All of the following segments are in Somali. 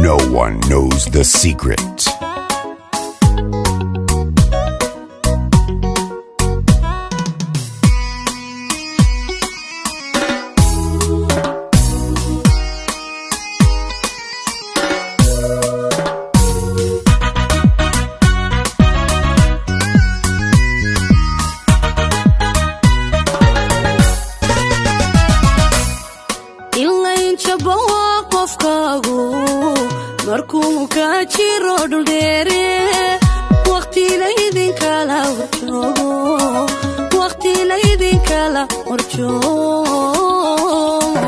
No one knows the secret. ilayn jabo waa qofkaagu markuu ka jiro dhuldheere waqtilaydinkala horjoogo waqtilaydinkala horjoogo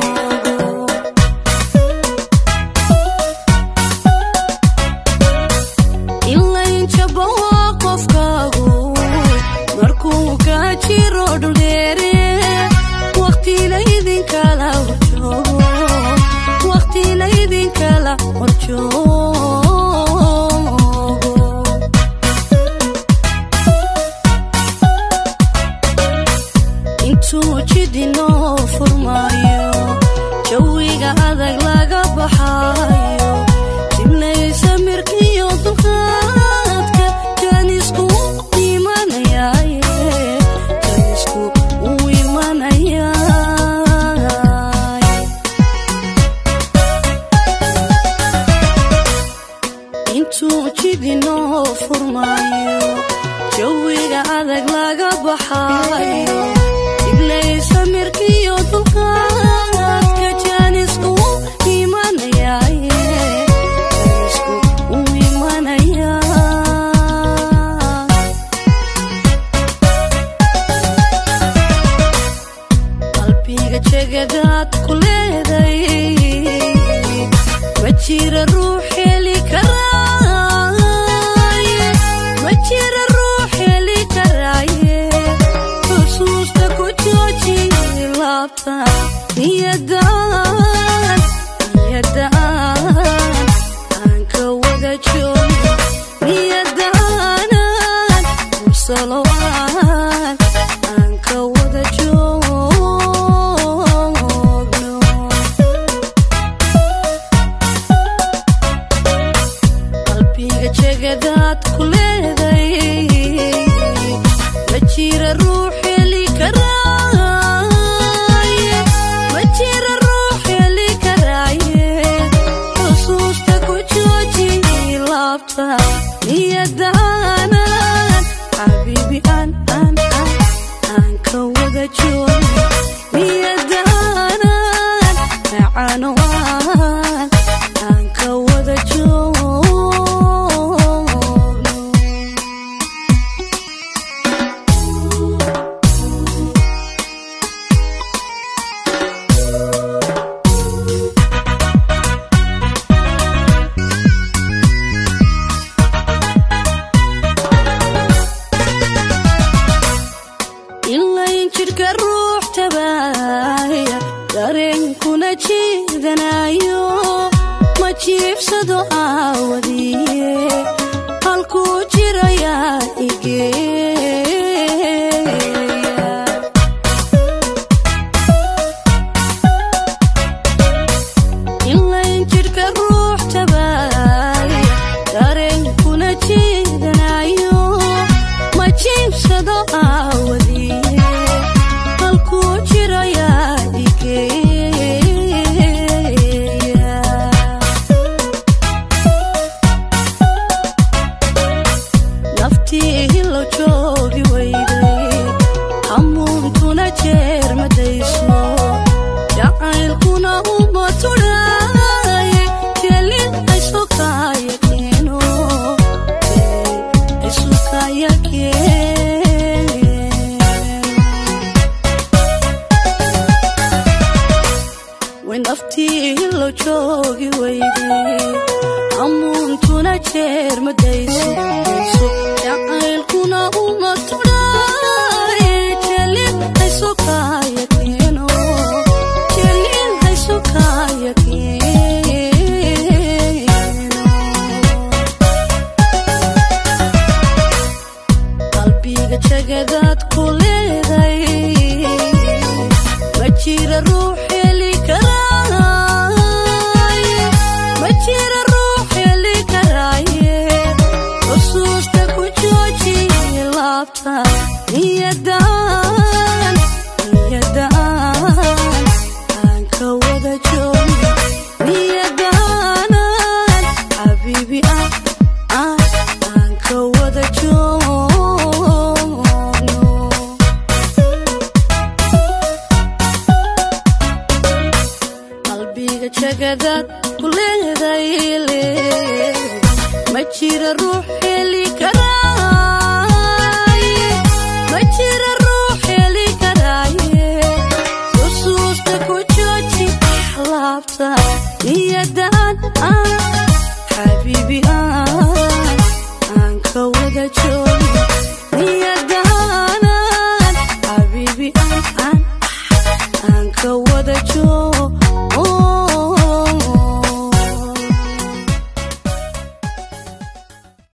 ilayn jabo waa qofkaagu markuu ka jiro dhuldheere waqtilaydinkala horjoogo waqtilaydinkala horjoogo intuu jidinoo furmaayo jawiga adag laga baxaayo diblaysa mirkiyo dulqaadka jaanisku imanayaaye jaanisku uu imanayaay intuu jidinoo furmaayo jawiga adag laga baxaayo diblaysa mirkiyo dulqaadka jaanisku imanayaaye jaanisku uu imanayaa qalbiga jegadaad ku leeday ma jira ruux heli karaaye ma jira ruux heli karaaye xusuusta ku jooji laabta niyadaan niyadaan aan ka wada joogo niyadaanan musalowaan aan ka wada joogno qalbiga jegadaad ku leeday ma jira ruux heli karaaye ma jira ruux heli karaaye xusuusta ku jooji laabta niyadaanan xabiibi aan aan aan aan ka wada joogo niyadaanan macaanowaan aan ka wada joogno ilayn jidhka ruux tabaaya dareenkuna jiidanayo ma jiibsado aawadiye halkuu jirayaa igeeya ilayn jidhka ruux tabaaya dareenkuna jiidanayo ma jiibsado aawadiye halkuu jirayaa igeeya naftii hilo joogi weyday hamuuntuna jeer madayso jacaylkuna uma tudhaaye jelin aysokaya keeno jelin aysokaya keeno way naftii hilo joogi weyday hamuuntuna jeer madayso jacaylkuna uma tudhaaye jelin aysokaya keeno jelin aysokaya keeno qalbiga jagadaad ku leeday ma jira ruux heli karaaye ma jira ruux laabta niyadan niyadan aan ka wada joogno niyadanan xabiibi ah ah aan ka wada joogno qalbiga jagadaad ku leedayle ma jira ruux heli karaaye ma jira ruux heli karaaye xusuusta ku jooji laabta niyadan ah xabiibi ah aan ka wada joogno niyadanan xabiibi ah aan aan ka wada joogno